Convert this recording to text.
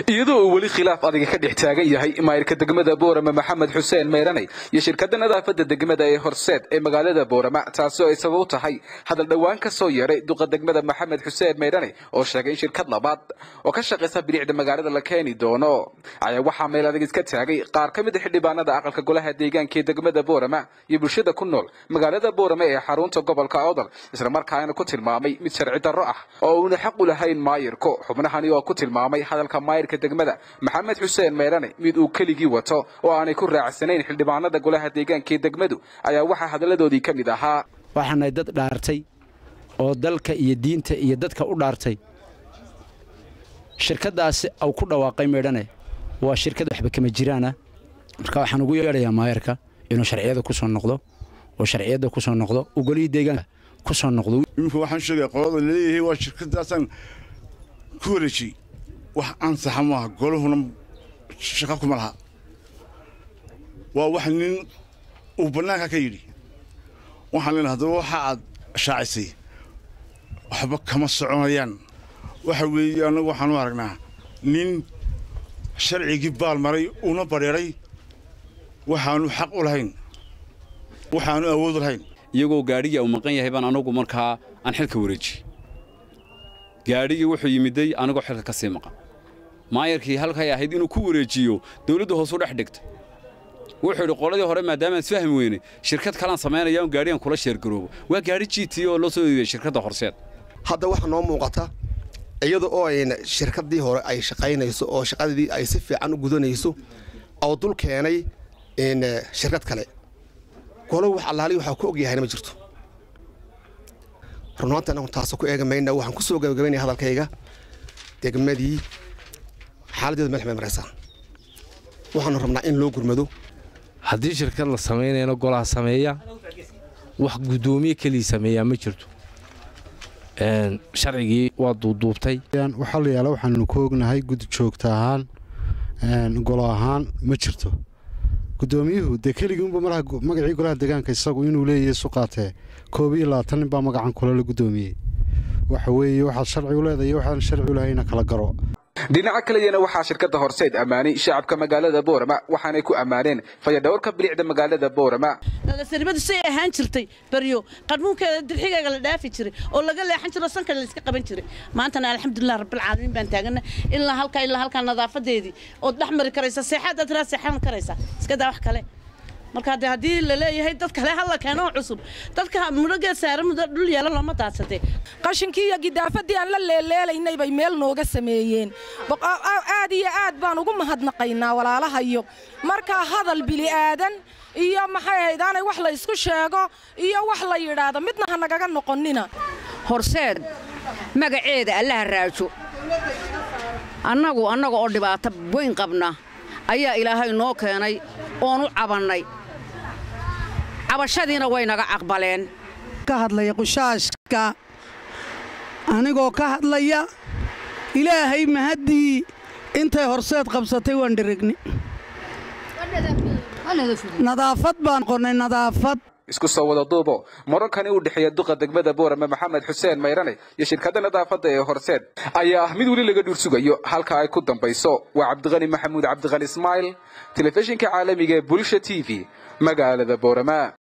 iyadoo uu weli khilaaf adiga ka dhex taagan yahay maayirka degmada boorama maxamed xuseen meyraney iyo shirkadda nadaafadda degmada ee horseed ee magaalada boorama taasi oo ay sabab u tahay hadal dhowaan ka soo yeeray duqa degmada maxamed xuseen meyraney oo sheegay in shirkad labaad oo ka shaqaysa bilicda magaalada la keeni doono ayaa waxaa meel adag iska taagay qaar ka mid a xildhibaanada aqalka golaha deegaanka ee degmada boorama iyo bulshada ku nool magaalada boorama ee xarunta gobolka awdal islamarkaana ku tilmaamay mid sharci darro ah oo uuna xaq u lahayn maayirku xubnahani oo ku tilmaamay hadalka maayirka degmada maxamed xuseen meyrane mid uu keligii wato oo aanay ku raacsanayn xildhibaanada golaha deegaanka ee degmadu ayaa waxaa hadalladoodii ka mid ahaa waxaanay dad dhaartay oo dalka iyo diinta iyo dadka u dhaartay shirkaddaasi au ku dhawaaqay meydhane waa shirkad waxba kama jiraana marka waxaan ugu yeedhayaa maayarka inuu sharciyada ku soo noqdo oo sharciyadda ku soo noqdo uu golihii deegaanka ku soo noqdo iminka waxaan sheegaya qolada laleeyahay waa shirkadaasaan ku wareejiyey wax ansaxa maaha golahuna shaqo kuma laha waa wax nin uu bannaanka ka yidhi waxaan leenahay haddaba waxa aad shaacisay waxba kama soconayaan waxa weeye annagu waxaan u aragnaa nin sharcigii baal maray una badheeray waxaanu xaq u lahayn waxaanu awood u lahayn iyagoo gaadhigii uu maqan yahay baan anagu markaa aan xilka wareejiyey gaadhigii wuxuu yimiday anigoo xilka ka sii maqan maayarkii halkay ahayd inuu ku wareejiyo dawladda hoos u dhex dhigtay wuxuu idhi qoladii hore maadaama aan isfahmi weynay shirkad kalaan samaynaya un gaadhigan kula sheergaroobo waa gaadhi g t oo loo soo iibiyey shirkadda horseed hadda waxaa noo muuqata iyada oo ayna shirkaddii hore ay shaqaynayso oo shaqadii ay si fiican u gudanayso oo dul keenay shirkad kale golo wax allaali waxaa ku ogyahayna ma jirto runaanta anagu taasoo ku eega mayna waxaan ku soo gabagabaynaya hadalkayga degmadii xaaladdeedu meel xumay maraysaa waxaanu rabnaa in loo gurmado haddii shirkad la samaynayana golaha sameeya wax guddoomiye kelii sameeyaa ma jirto sharcigii waa duuduubtay waxaa la yaala waxaanu ku ognahay guddi joogta ahaan golo ahaan ma jirto guddoomiyuhu dee keligii unba magacii golaha deegaanka isagu inuu leeyahay isu qaatee koob iyo labaatan nin baa magacan kule la guddoomiyey waxa weeye waxaad sharci u leedahay waxaan sharci u lahayna kala garo dhinaca kaleyana waxaa shirkadda horseed ammaanay shacabka magaalada boorama waxaanay ku ammaaneen fayadhowrka bilicda magaalada boorama nadaafnimadu say ahaan jirtay baryo qarmuunkeeda dirxigayga la dhaafi jiray oo laga leexan jiro sanka la iska qaban jiray maantana alxamdulilah rabbilcaalamiin baan taagana ilaa halkaa ilaa halkaa nadaafadeedii ood dhex mari karaysa seexaadaad tiraa seexan karaysa iska daa wax kale marka de haddii la leeyahay dad kale halla keeno cusub dadka mudhogeed saara muddo dhul yeelo looma daadsatee qashinkii iyo gidaafadii aan la leeleelaynay bay meel nooga sameeyeen aad iyo aad baan ugu mahadnaqaynaa walaalahayo markaa hadal bili'aadan iyo maxay haydaanay wax la isku sheego iyo wax la yidhaahdo midna ha nagaga noqonnina horseed magaceeda allaha raajo annagu annaga oo dhibaato weyn qabna ayaa ilaahay noo keenay oonu cabannay cabashadiina way naga aqbaleen ka hadlaya qushaashka anigoo ka hadlaya ilaahay mahaddii intay horseed qabsatay waan dherigni nadaafad baan qonnay nadaafad isku soo wada duubo marankani u dhexeeya duqa degmada boorama maxamed xuseen mayrane iyo shirkadda nadaafadda ee horseed ayaa ah mid weli laga dhuur sugayo halka ay ku dambayso waa cabdiqani maxamuud cabdiqani ismaail telefishinka caalamiga ee bulsha t v magaalada boorama